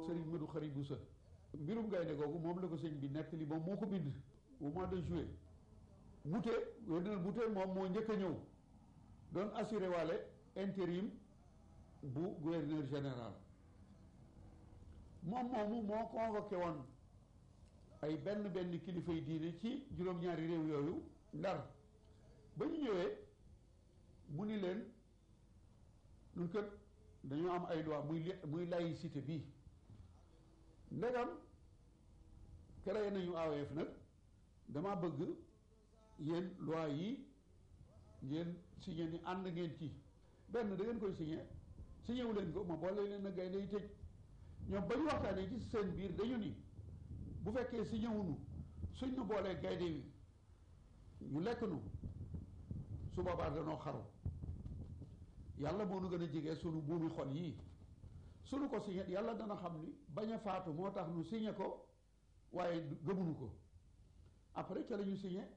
sëriñ Madou Xari Boussa mbirum gaynde googu moom la ko sëñ bi nettali moom moo ko bind au mois de juillet Mouté gouverneur Mouté moom moo njëkk a ñëw doon assuré waale intérim bu gouverneur général moom moomu moo convoqué woon ay benn benn kilifa yi diine ci juróom-ñaari réew yooyu ndar ba ñu ñëwee mu ni leen ñun kat dañoo am ay loi muy muy laïcité bii ndegam créé nañu AOF nag dama bëgg yéen loi yi ngeen signé ni ànd ngeen ci benn da ngeen koy signé signé wu leen ko ma boole leen a gaynde yi tëj ñoom ba ñu waxtaanee ci seen biir dañu ni bu fekkee signé wuñu suñ ñu boolee gaynde yi ñu lekk nu su boobaa danoo xaru yàlla moo nu gën a jege sunu buumi xol yii sunu ko signé yàlla dana xam ni bañ a faatu moo tax nu signé ko waaye gëmuñu ko après ca la ñu signé